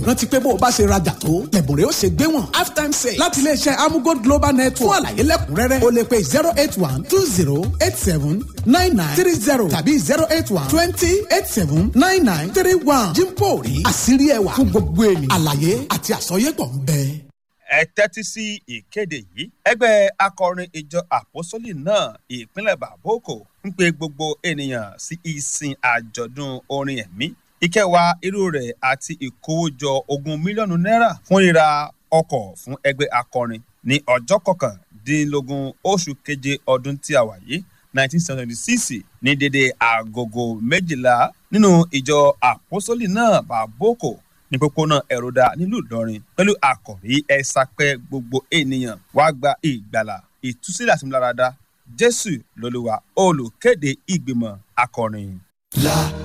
rántí pé bó o bá ṣe rajà tó lẹ́bùn rẹ̀ ó ṣe gbé wọn half time sale láti iléeṣẹ́ amugo global network fún àlàyé lẹ́kùnrẹ́rẹ́ o lè pe zero eight one two zero eight seven nine nine three zero tàbí zero eight one twenty eight seven nine nine three one jimpo rí àṣírí ẹwà fún gbogbo ènìyàn àlàyé àti àsọyépọ̀ ń bẹ. ẹ tẹ́tí sí ìkéde yìí ẹgbẹ́ akọrin ìjọ àpọ́sólì náà ìpínlẹ̀ bàbókò ń pe gbogbo ènìyàn sí ìsìn àjọ̀dún orin ẹ̀mí ìkẹwàá irú rẹ̀ àti ìkówójọ ogún mílíọ̀nù náírà fún ríra ọkọ̀ fún ẹgbẹ́ akọrin ní ọjọ́ kọkàndínlógún oṣù keje ọdún tí a wà yìí nineteen seventy six ní dédé agogo méjìlá nínú ìjọ àpọ́sólì náà bàbókò ní pópónà ẹ̀rọdà nílùú ìlọrin pẹ̀lú àkòrí ẹ sápẹ́ gbogbo ènìyàn wá gba ìgbàlà ìtúsílẹ̀ àtìmúláradá jésù lolúwa olùkéde ìgbìmọ̀ akọrin. la